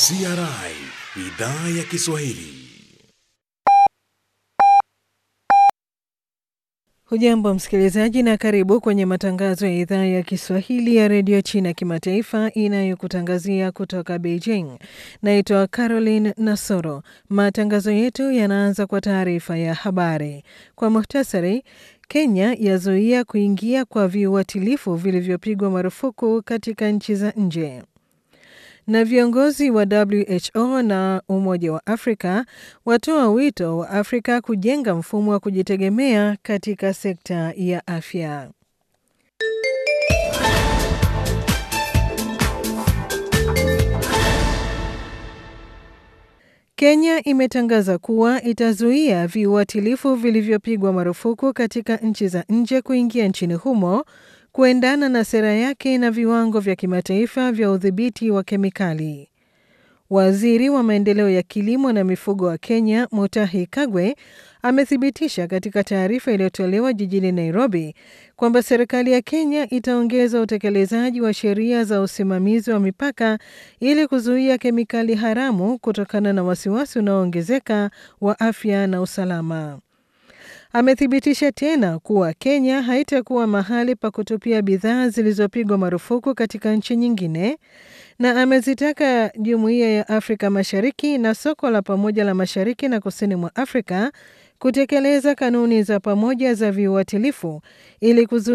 CRI idhaa ya Kiswahili. Hujambo msikilizaji, na karibu kwenye matangazo ya idhaa ya Kiswahili ya redio China kimataifa inayokutangazia kutoka Beijing. Naitwa Caroline Nasoro. Matangazo yetu yanaanza kwa taarifa ya habari kwa muhtasari. Kenya yazuia kuingia kwa viuatilifu vilivyopigwa marufuku katika nchi za nje na viongozi wa WHO na Umoja wa Afrika watoa wito wa Afrika kujenga mfumo wa kujitegemea katika sekta ya afya. Kenya imetangaza kuwa itazuia viuatilifu vilivyopigwa marufuku katika nchi za nje kuingia nchini humo kuendana na sera yake na viwango vya kimataifa vya udhibiti wa kemikali. Waziri wa maendeleo ya kilimo na mifugo wa Kenya, Mutahi Kagwe, amethibitisha katika taarifa iliyotolewa jijini Nairobi kwamba serikali ya Kenya itaongeza utekelezaji wa sheria za usimamizi wa mipaka ili kuzuia kemikali haramu kutokana na wasiwasi unaoongezeka wa afya na usalama. Amethibitisha tena kuwa Kenya haitakuwa mahali pa kutupia bidhaa zilizopigwa marufuku katika nchi nyingine, na amezitaka Jumuiya ya Afrika Mashariki na soko la pamoja la Mashariki na Kusini mwa Afrika kutekeleza kanuni za pamoja za viuatilifu ili kuzuia